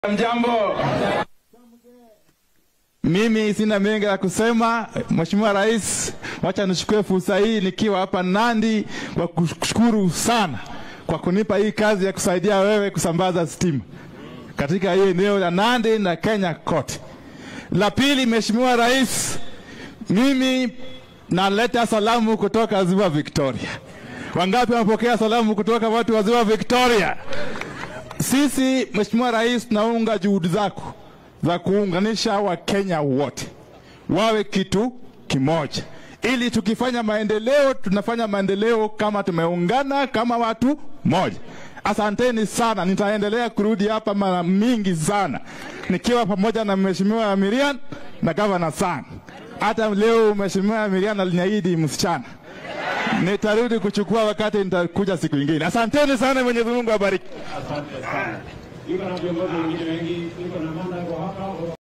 Mjambo, mimi sina mengi ya kusema. Mheshimiwa Rais, wacha nichukue fursa hii nikiwa hapa Nandi kwa kushukuru sana kwa kunipa hii kazi ya kusaidia wewe kusambaza stima katika hii eneo la Nandi na Kenya kote. La pili, Mheshimiwa Rais, mimi naleta salamu kutoka Ziwa Victoria. Wangapi wamepokea salamu kutoka watu wa Ziwa Victoria? Sisi Mheshimiwa Rais, tunaunga juhudi zako za kuunganisha Wakenya wote wawe kitu kimoja, ili tukifanya maendeleo tunafanya maendeleo kama tumeungana kama watu moja. Asanteni sana, nitaendelea kurudi hapa mara mingi sana nikiwa pamoja na Mheshimiwa Miriam na Gavana Sang. Hata leo Mheshimiwa Miriam aliniahidi msichana nitarudi kuchukua wakati nitakuja siku ingine. Asanteni sana, Mwenyezi Mungu awabariki. Asante sana. Yuko na viongozi wengine wengi